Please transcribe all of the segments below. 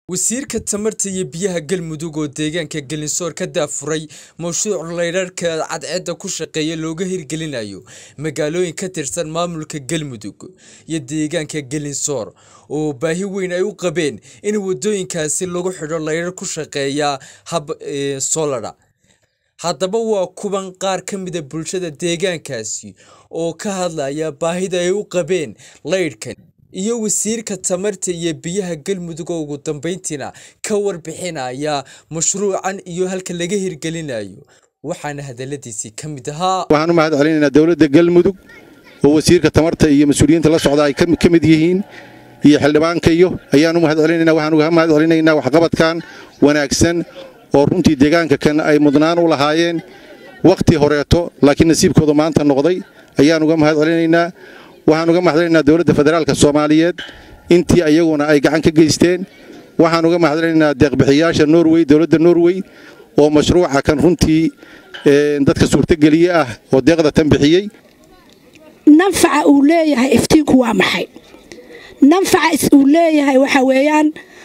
wasiirka tamarta iyo biyaha galmudug oo deegaanka gelinsoor ka daafuray mashruuc laydharhka cadceedda ku shaqeeya looga hirgelinayo magaalooyin ka tirsan maamulka galmudug iyo deegaanka gelinsoor oo baahi weyn ay u qabeen in wadooyinkaasi lagu xidho laydhar ku shaqeeya hab solara haddaba waa kuban qaar ka mida bulshada deegaankaasi oo ka hadlaya baahida ay u qabeen laydhkan iyo wasiirka tamarta iyo biyaha galmudug oo ugu dambeyntiina ka warbixinaya mashruucan iyo halka laga hirgelinayo waxaana hadaladiisii ka mid ahaa waxaan u mahad celinaynaa dowladda galmudug oo wasiirka tamarta iyo mas-uuliyiinta la socda ay ka mid yihiin iyo xildhibaanka iyo ayaan u mahad celinayna waxaan uga mahad celinaynaa waxqabadkan wanaagsan oo runtii deegaanka kan ay mudnaan u lahaayeen wakhti horeeto laakiin nasiibkooda maanta noqday ayaan uga mahad celinaynaa waxaan uga mahadcelinaynaa dowladda federaalka soomaaliyeed intii ayaguna ay gacan ka geysteen waxaan uga mahadcelinaynaa deeqbixiyaasha norwey dowladda norwey oo mashruuca kan runtii dadka suurtogeliye ah oo deeqda tan bixiyey nanfaca uu leeyahay iftiinku waa maxay nanfaca uu leeyahay waxa weeyaan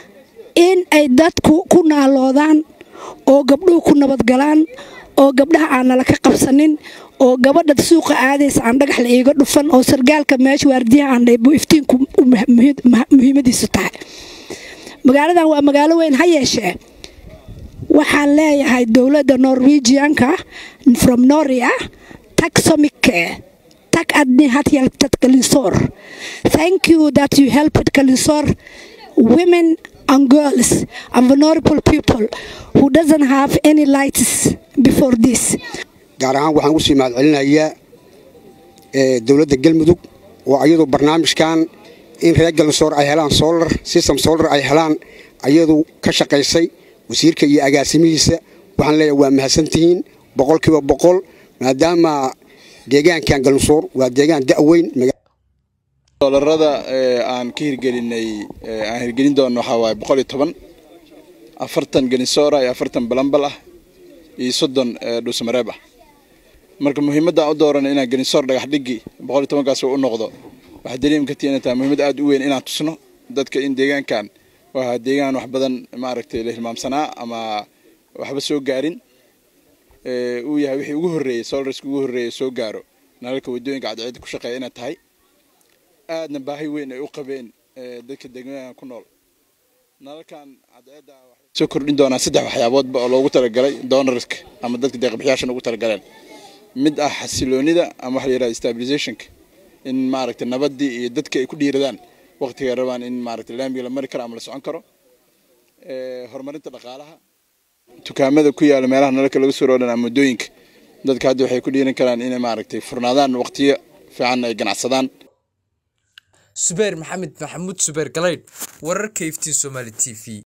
in ay dadku ku naaloodaan oo gabdhuhu ku nabadgalaan oo gabdhaha aan nala ka qabsanin oo gabadha suuqa aadaysa aan dhagax la iiga dhufan oo sargaalka meesha waardiyaha aan dhaybu iftiinku muhiimadiisu tahay magaaladan waa magaalo weyn ha yeeshee waxaan leeyahay dowladda norwegianka from noria taxomike tag adni had hjälptat kalinsor thank you that you helped kalinsor women and girls and vulnerable people who doesn't have any lights before this gaar ahaan waxaan usii mahad celinayaa dowladda galmudug oo ayadu barnaamijkan in reer galsoor ay helaan solar system solar ay helaan ayadu ka shaqaysay wasiirka iyo agaasimihiisa waxaan leeyahay waa mahadsantihiin boqolkiiba boqol maadaama deegaankan galsoor waa deegaan da'weyn solarada aan ka hirgelinay aan hirgelin doono waxaa waaye boqol iyo toban afartan gelinsoora iyo afartan balambal ah iyo soddon dhuusmareeb ah marka muhiimadda aan u dooranay inaan gelinsoor dhagax dhigi boqol iyo tobankaas u noqdo waxaa dareemi kartii inay tahay muhiimad aad u weyn inaan tusno dadka in deegaankan waa deegaan wax badan maaragtay la hilmaamsanaa ama waxba soo gaarin uu yahay wixii ugu horreeyey solarska ugu horreeyey soo gaaro nalalka waddooyinka cadceedda ku shaqeeya inay tahay aadna baahi weyn ay u qabeen dadka deegaanka ku nool nalalkan cadceedda waxay soo kordhin doonaa saddex waxyaaboodba oo loogu talagalay donorska ama dadka deeqbixiyaashan ugu talagaleen mid ah xasiloonida ama waxa la yidhahda stabilizationka in maaragtay nabaddii iyo dadka ay ku dhiiradaan waqtiga rabaan in maaragtay laamiga la mari karo ama la socon karo horumarinta dhaqaalaha dukaamada ku yaala meelaha nalalka laga soo roodhan ama waddooyinka dadka hadda waxay ku dhiiran karaan inay maaragtay furnaadaan waqtiyo fiican ay ganacsadaan subeer maxamed maxamuud subeer galaydh wararka iftiin somaali t v